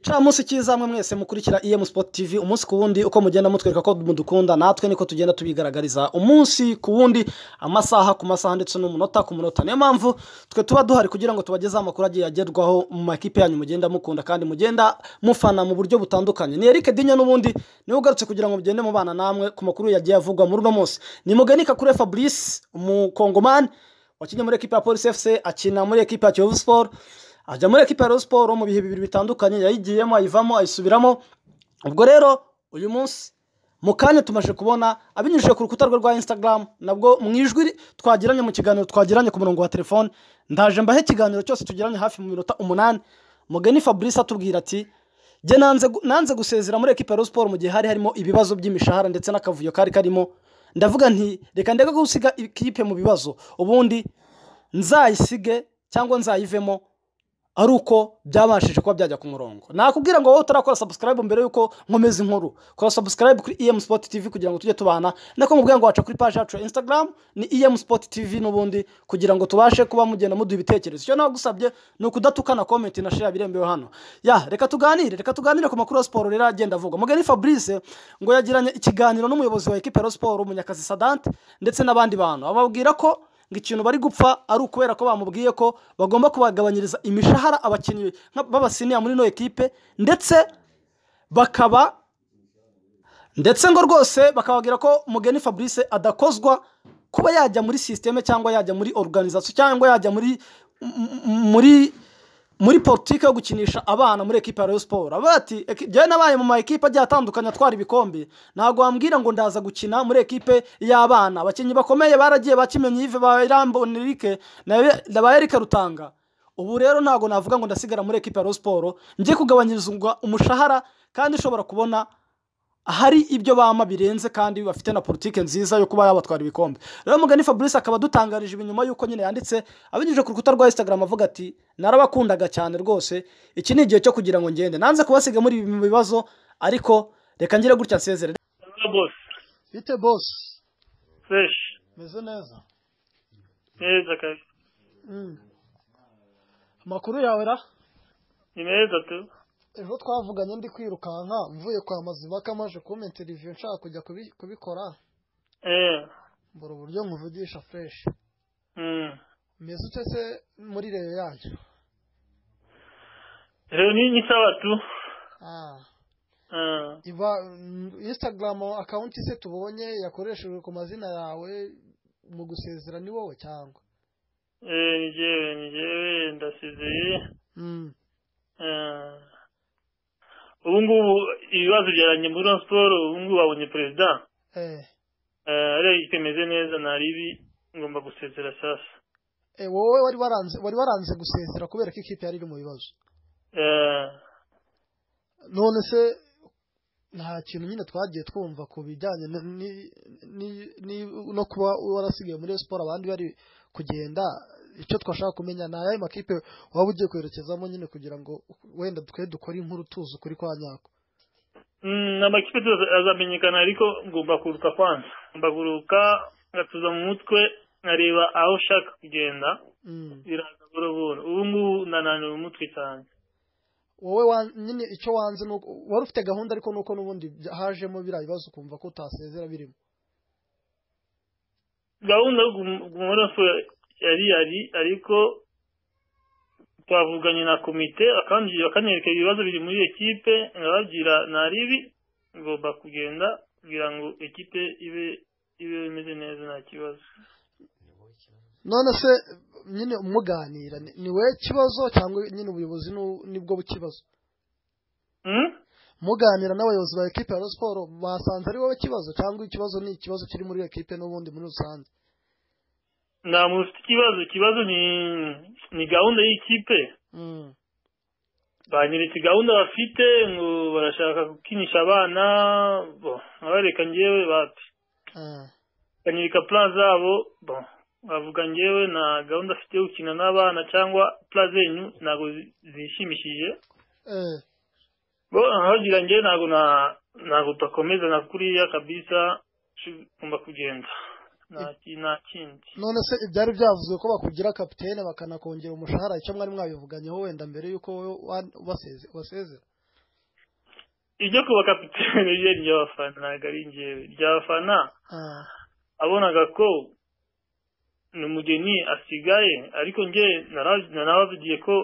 Camunsi cyiza mwe mwese mukurikira EM Sport TV umunsi ku wundi uko mugenda mutwereka ko mudukunda natwe niko tugenda tubigaragariza umunsi ku wundi amasaha ku masaha ndetse n'umunota ku munota niyo mpamvu twe tuba duhari kugira ngo tubagezeho amakuru agiye agerwaho mu makipe yanyu mugenda mukunda kandi mugenda mufana mu buryo butandukanye ni Eric Dinya n'ubundi niwe ugarutse kugira ngo mugende mubana namwe ku makuru yagiye avugwa muri uno munsi ni Muganika kure Fabrice umukongomani wakinnye muri ekipe ya Police FC akina muri ekipe ya Kiyovu Sport ajya muri ekipa ya Rayon Sport mu bihe bibiri bitandukanye yayigiyemo ayivamo ayisubiramo ubwo rero uyu munsi mu kanya tumaze kubona abinyujije ku rukuta rwe rwa Instagram nabwo mu ijwi twagiranye mu kiganiro twagiranye ku murongo wa telefone ndaje mbahe ikiganiro cyose tugiranye hafi mu minota umunani mugeni Fabrice atubwira ati jye nanze nanze gusezera muri ekipa ya Rayon Sport mu gihe hari harimo ibibazo by'imishahara ndetse n'akavuyo kari karimo ndavuga nti reka ndeke gusiga ikipe mu bibazo ubundi nzayisige cyangwa nzayivemo ari uko byabashije kuba byajya ku murongo nakubwira ngo wowe utarakora sabusikarayibu mbere y'uko nkomeza inkuru kora sabusikarayibu kuri emu sipoti tivi kugira ngo tujye tubana nako mubwira ngo waca kuri paji yacu ya instagram ni emu sipoti tivi n'ubundi kugira ngo tubashe kuba mugenda muduha ibitekerezo icyo nagusabye ni ukudatukana komenti na shira birembewe hano ya reka tuganire reka tuganire ku makuru ya siporo rero agenda avugwa mugani fabrice ngo yagiranye ikiganiro n'umuyobozi wa ekipa ya siporo munyakazi sadante ndetse n'abandi bantu ababwira ko ngo ikintu bari gupfa ari ukubera ko bamubwiye ko bagomba kubagabanyiriza imishahara abakinnyi b'abasiniya muri ino ekipe ndetse bakaba ndetse ngo rwose bakababwira ko mugeni fabrice adakozwa kuba yajya muri sisiteme cyangwa yajya muri oruganizasiyo cyangwa yajya muri muri muri politiki yo gukinisha abana muri ekipa ya Rayon Sport bati njyewe nabaye mu ma ekipe agiye atandukanye atwara ibikombe ntabwo wambwira ngo ndaza gukina muri ekipe y'abana abakinnyi bakomeye baragiye bakimenye Yves Bayirambona Eric na Eric Rutanga ubu rero ntabwo navuga ngo ndasigara muri ekipa ya Rayon Sport njye kugabanyirizwa umushahara kandi ushobora kubona hari ibyo bama birenze kandi bafite na politiki nziza yo kuba yabatwara ibikombe rero mugani fabrice akaba adutangarije ibi nyuma y'uko nyine yanditse abinyujije ku rukuta rwa instagram avuga ati narabakundaga cyane rwose iki ni igihe cyo kugira ngo ngende nanze kubasiga muri ibi bibazo ariko reka ngire gutya nsezere bite bose feshi meze neza meza kazi amakuru yawe ra ni meza tu ejo twavuganye ndi kwirukanka mvuye kwa mazibaka maje kuba interiviyu nshaka kujya kubi- kubikora eee mbura uburyo nkuvugisha fureshi mm. meze ute se muri reyo yanyu rero ni ni sawa tu Ah, Ah, iba mm, instagram akawunti se tubonye yakoreshejwe ku mazina yawe mu gusezera ni wowe cyangwa eh, ni jewe ni jewe ndasezeye Mm, Ah. ubu ngubu ibibazo byaranye muri Rayon Sport ubu ngubu babonye perezida eh Ah, rero ikemeze neza ntari ibi ngomba gusezera sasa Eh, wowe wari waranze wari waranze gusezera kubera ko ikipe yari iri mu bibazo Ah, none se nta kintu nyine twagiye twumva ku bijyanye n- ni- ni- ni- no kuba warasigaye muri Rayon siporo abandi bari kugenda icyo twashaka kumenya ni ayahe makipe waba ugiye kwerekezamo nyine kugira ngo wenda twe dukore inkuru tuzi ukuri kwa nyako mm, ni amakipe tuzi azamenyekana ariko ngomba kuruka kwanza ngomba kuruka ngatuza mu mutwe nkareba aho ushaka kugenda Mm. biraza buhoro buhoro ubu ngubu nananiwe umutwe cyane wowe wa- nyine icyo wanze ni uko- wari ufite gahunda ariko nuko n'ubundi bya- hajemo biriya bibazo ukumva ko utasezera birimo gahunda yo gumu- guma muri Rayon Sport yari yari ariko twavuganye na komite bakanji- bakanyereka ibibazo biri muri iyo kipe nkababwira nari ibi ngomba kugenda kugira ngo ekipe ibe ibe imeze neza nta kibazo none se nyine umuganira ni ni wowe kibazo cyangwa nyine ubuyobozi ni- nibwo bukibazo Hmm? muganira n'abayobozi ba ekipe ya Rayon siporo basanze ari wowe kibazo cyangwa ikibazo ni ikibazo kiri muri ekipe n'ubundi muri rusange nta muntu ufite ikibazo ikibazo ni ni gahunda y'ikipe Mm, banyeretse gahunda bafite ngo barashaka gukinisha abana bo nkabareka njyewe bati ah, banyereka plan zabo bo bavuga njyewe na gahunda afite yo gukina n'abana cyangwa plan zenyu ntabwo zi- zishimishije eh, bo nkabagira njyewe ntabwo na- ntabwo tutakomeza na kuriya kabisa shu- ngomba kugenda Nta ki- nta kindi none se ibyari byavuzwe ko bakugira kapitene bakanakongera umushahara icyo mwari mwabivuganyeho wenda mbere y'uko wowe wa- ubaseze- ubasezera ibyo kuba kapitene bye ni iby'abafana ntabwo ari njyewe iby'abafana Ah, abonaga ko ni umugeni asigaye ariko njye nara- narabavugiye ko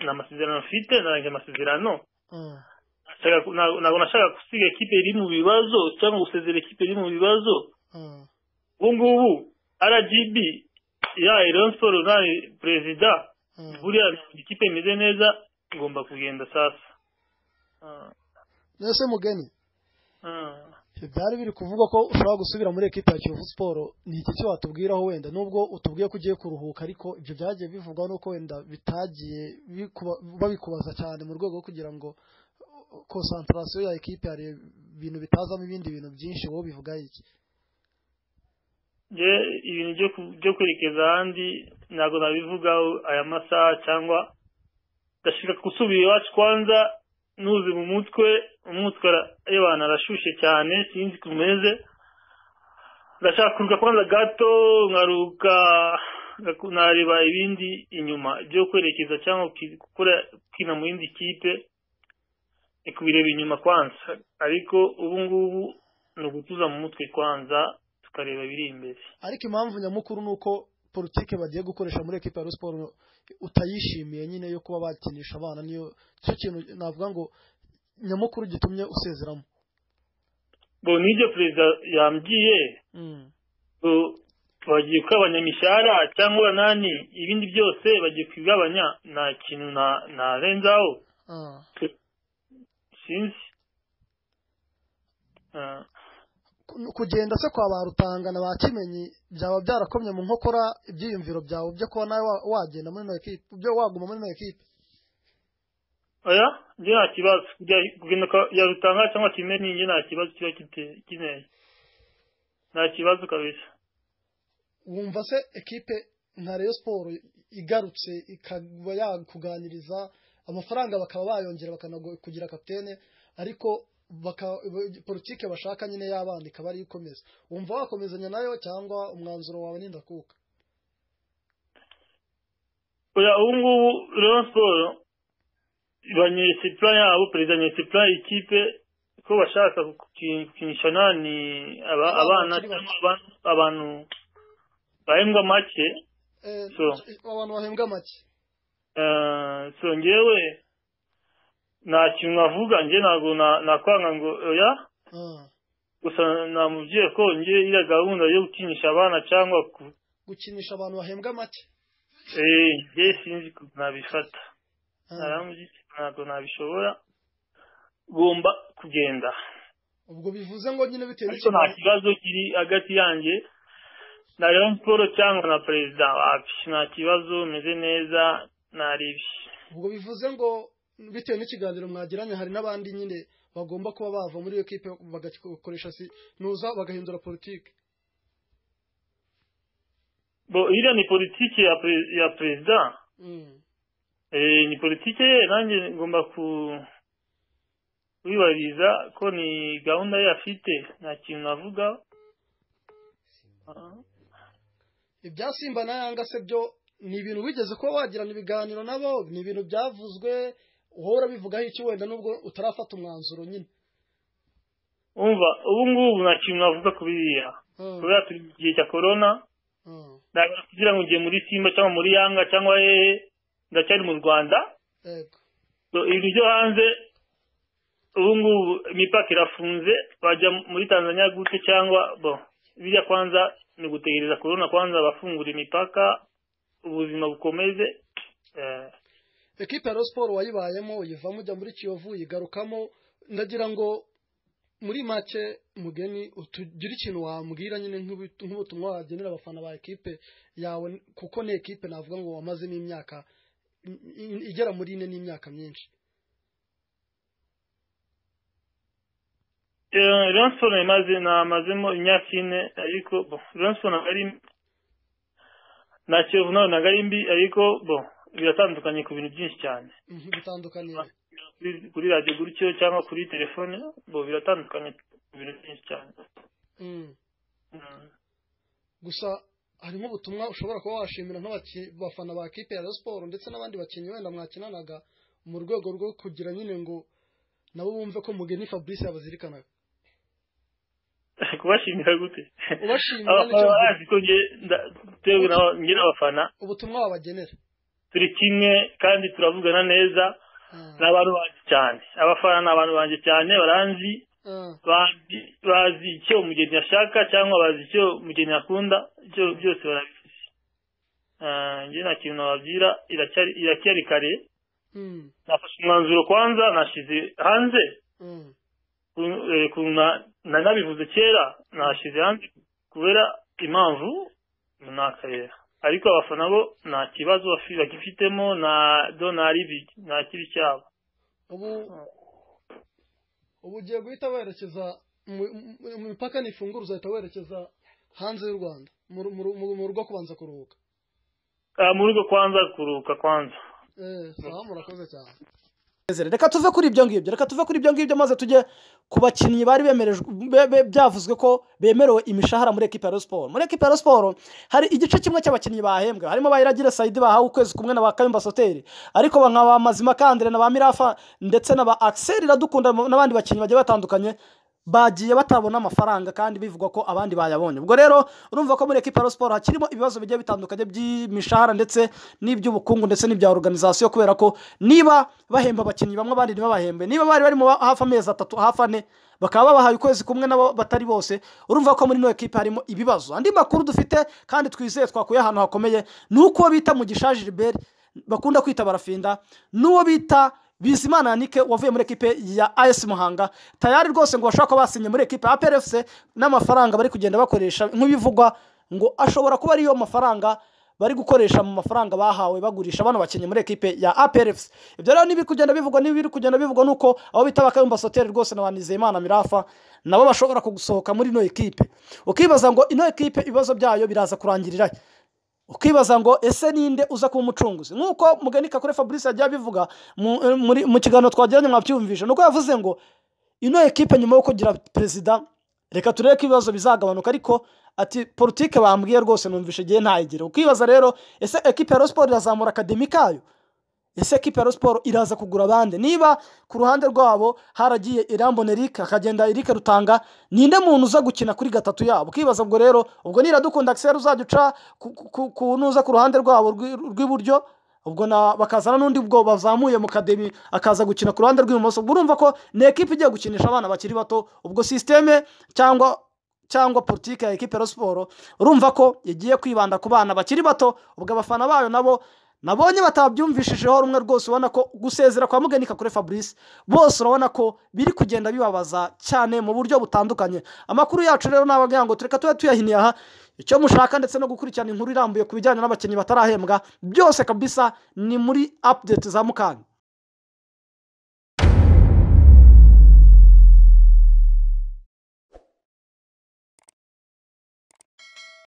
nta masezerano mfite narangije amasezerano ah, nshaka ku- ntabwo ntabwo nashaka gusiga ikipe iri mu bibazo cyangwa gusezera ikipe iri mu bibazo ah, ubu ngubu rgb ya Rayon Sports nawe perezida ah. buriya ikipe imeze neza ngomba kugenda sasa Ah, mbese mugeni ah. byari biri kuvuga ko ushobora gusubira muri ekipa ya kiyovu siporo ni iki cyo watubwiraho wenda nubwo utubwiye ko ugiye kuruhuka ariko ibyo byagiye bivugwa nuko wenda bitagiye bikuba- babikubaza cyane mu rwego rwo kugira ngo konsantarasiyo ya ekipe hari ibintu bitazamo ibindi bintu byinshi wowe bivuga iki nge ibintu byo ku- byo kwerekeza ahandi ntabwo nabivugaho aya masaha cyangwa ndashaka gusubira iwacu kwanza nuzi mu mutwe umutwe ara- y'abantu arashyushye cyane sinzi ko umeze ndashaka kuruka kwanza gato nkaruka ngaku- nareba ibindi inyuma byo kwerekeza cyangwa ki- gukora kina mu yindi kipe ni kubireba inyuma kwanza ariko ubu ngubu ni ugutuza mu mutwe kwanza tukareba ibiri imbere ariko impamvu nyamukuru ni uko politike bagiye gukoresha muri ekipa ya Rayon siporo utayishimiye nyine yo kuba bakinisha abana niyo cyo kintu navuga ngo nyamukuru gitumye usezeramo ngo nibyo perezida yambwiye Mm. ngo bagiye kugabanya imishyara cyangwa umunani ibindi byose bagiye kubigabanya nta kintu na- narenzaho Ah. sinzi Ah, ku- kugenda se kwa ba rutangana ba kimenyi byaba byarakomye mu nkokora ibyiyumviro byawe byo kuba nawe wa- wagenda muri ino ekipe byo waguma muri ino ekipe oya njye nta kibazo Kujya- kugenda kwa- ya rutanga cyangwa kimeni njye nta kibazo kiba kite- kineye nta kibazo kabisa wumva se ekipe nka Rayon Sport igarutse ikaba yakuganiriza amafaranga bakaba bayongera bakanakugira kapitene ariko baka- b- politike bashaka nyine y'abana ikaba ariyo ikomeza wumva wakomezanya nayo cyangwa umwanzuro wawe ni ndakuka oya ubu ngubu Rayon Sports banyeretse plan yabo perezida anyeretse plan y'ikipe ko bashaka guki- gukinisha nani aba, abana Abana bakiri bato. cyangwa abantu, abantu bahembwa make Eh, So. abantu bahembwa make Eh, so ngewe nta kintu navuga nge ntabwo na- nakwanga ngo oya Ah. gusa namubwiye ko nge iriya gahunda yo gukinisha abana cyangwa ku gukinisha abantu bahembwa make eh, nge sinzi ko nabifata Ah. naramubwiye ntabwo nabishobora ugomba kugenda ubwo bivuze ngo nyine bitewe ariko nta kibazo kiri hagati yanjye na Rayon Sports cyangwa na perezida wapi nta kibazo meze neza naribye ubwo bivuze ngo bitewe n'ikiganiro mwagiranye hari n'abandi nyine bagomba kuba bava muri iyo kipe bagakoresha si nuza bagahindura politiki bo iriya ni politiki ya pre- ya perezida Mm. eh ni politiki ye nanjye ngomba ku wibariza ko ni gahunda ye afite nta kintu navuga Ah. ibya simba na yanga se byo ni ibintu wigeze kuba wagirana ibiganiro nabo ni ibintu byavuzwe uhora bivugaho iki wenda nubwo utarafata umwanzuro nyine umva ubu ngubu nta kintu navuga ku biriya Mm. kubera turi mu gihe cya korona Mm. ntabwo kugira ngo ugiye muri simba cyangwa muri yanga cyangwa hehe ndacyari mu rwanda yego So, ibintu byo hanze ubu ngubu imipaka irafunze bajya muri tanzania gute cyangwa bo biriya kwanza ni ugutegereza korona kwanza bafungura imipaka ubuzima bukomeze Eh, ekipe ya Rayon Sport wayibayemo uyivamo ujya muri kiyovu uyigarukamo ndagira ngo muri make mugeni utugire ikintu wambwira nyine nk'ubu- nk'ubutumwa wagenera abafana ba ekipe yawe kuko ni ekipe navuga ngo wamaze n'imyaka i- i- igera muri ine n'imyaka myinshi eh, Rayon Sports imaze namazemo imyaka ine ariko bo Rayon Sports ntabwo ari mbi. na kiyovu nawe ntabwo ari mbi ariko bo biratandukanye ku bintu byinshi cyane Mhm, bitandukaniye kuri- kuri radiyo gutyo cyangwa kuri telefone bo biratandukanye ku bintu byinshi cyane Mm. Mm. gusa harimo ubutumwa ushobora kuba washimira nk'abafana ba ekipe ya Rayon Sport ndetse n'abandi bakinnyi wenda mwakinanaga mu rwego rwo kugira nyine ngo nabo bumve ko mugeni fabrice yabazirikanaga kubashimira gute ubashimira n'icyo abafana mvuga. bazi ko njye nda- tewe na njye n'abafana ubutumwa wabagenera turi kimwe kandi turavugana neza Ah, ni abantu banjye cyane abafana ni abantu banjye cyane baranzi ah, bazi bazi icyo umugeni ashaka cyangwa bazi icyo umugeni akunda ibyo byose barabizi Ah, njye nta kintu nababwira iracyari- iracyari kare mm, nafashe umwanzuro kwanza nashyize hanze mm, ku- eh, ku- na- nari nabivuze kera nashyize hanze kubera impamvu runaka rero ariko abafana bo nta kibazo bafi- bagifitemo nta donari bi- nta kibi cyabo ubu ubu ugiye guhita werekeza mu- mu mu mipaka nifungura uzahita werekeza hanze y'u rwanda mu ru- mu ru- mu- mu rugo kubanza kuruhuka Ah, mu rugo kwanza kuruhuka kwanza Eh, sawa murakoze cyane Ezra, reka tuve kuri ibyo ngibyo reka tuve kuri ibyo ngibyo maze tujye ku bakinnyi bari bemerejwe be- be- byavuzwe ko bemerewe imishahara muri ekipa ya Rayon siporo muri ekipa ya Rayon siporo hari igice kimwe cy'abakinnyi bahembwe harimo bayiragira sayidi bahawe ukwezi kumwe na ba kayumba soteri ariko ba nka ba mazima kandire na ba mirafa ndetse na ba akiseri iradukunda n'abandi bakinnyi bagiye batandukanye bagiye batabona amafaranga kandi bivugwa ko abandi bayabonye ubwo rero urumva ko muri ekipa ya Rayon siporo hakirimo ibibazo bigiye bitandukanye by'imishahara ndetse n'iby'ubukungu ndetse n'ibya organization kubera ko niba bahemba abakinnyi bamwe abandi ntibabahembe niba bari barimo ba- hafi amezi atatu hafi ane bakaba babahaye ukwezi kumwe nabo batari bose urumva ko muri ino ekipe harimo ibibazo andi makuru dufite kandi twizeye twakuye ahantu hakomeye ni uko bita mugisha gilbert bakunda kwita barafinda n'uwo bita bizimana yanike wavuye muri ekipe ya as muhanga tayari rwose ngo bashobora kuba basinye muri ekipe ya prfc n'amafaranga bari kugenda bakoresha nk'ibivugwa ngo ashobora kuba ariyo mafaranga bari gukoresha mu mafaranga bahawe bagurisha bano bakinnyi muri ekipe ya APRFC ibyo rero nibiri kugenda bivugwa nibiri kugenda bivugwa nuko abo bita bakayumba soteri rwose na banizeyimana mirafa nabo bashobora kugusohoka muri ino ekipe ukibaza ngo ino ekipe ibibazo byayo biraza kurangirira he? ukibaza ngo ese ninde uza kuba umucunguzi nk'uko mugani kakure fabrice yagiye abivuga mu- muri- mu kiganiro twagiranye mwabyumvishe nuko yavuze ngo ino ekipe nyuma yo kugira perezida reka turebe ko ibibazo bizagabanuka ariko ati politike bambwiye rwose numvishe igihe ntayigira ukibaza rero ese ekipe ya Rayon siporo irazamura akademi kayo ese ekipe ya Rayon siporo iraza kugura abandi niba ku ruhande rwabo haragiye irambona erike hakagenda erike rutanga ninde muntu uza gukina kuri gatatu yabo ukibaza ubwo rero ubwo niradukunda akiseri uzajya uca ku- ku- ku- ku nuza ku ruhande rwabo rw'i- rw'iburyo ubwo na bakazana n'undi ubwo bazamuye mu kademi akaza gukina ku ruhande rw'ibumoso ubwo urumva ko ni ekipe igiye gukinisha abana bakiri bato ubwo sisiteme cyangwa cyangwa politike ya ekipe ya siporo urumva ko igiye kwibanda ku bana bakiri bato ubwo abafana bayo nabo nabonye batabyumvishijeho rumwe rwose ubona ko gusezera kwa mugenika kuri fabrice bose urabona ko biri kugenda bibabaza cyane mu buryo butandukanye amakuru yacu rero nababwira ngo tureka tube tuyahiniye aha icyo mushaka ndetse no gukurikirana inkuru irambuye ku bijyanye n'abakinnyi batarahembwa byose kabisa ni muri update za mukanya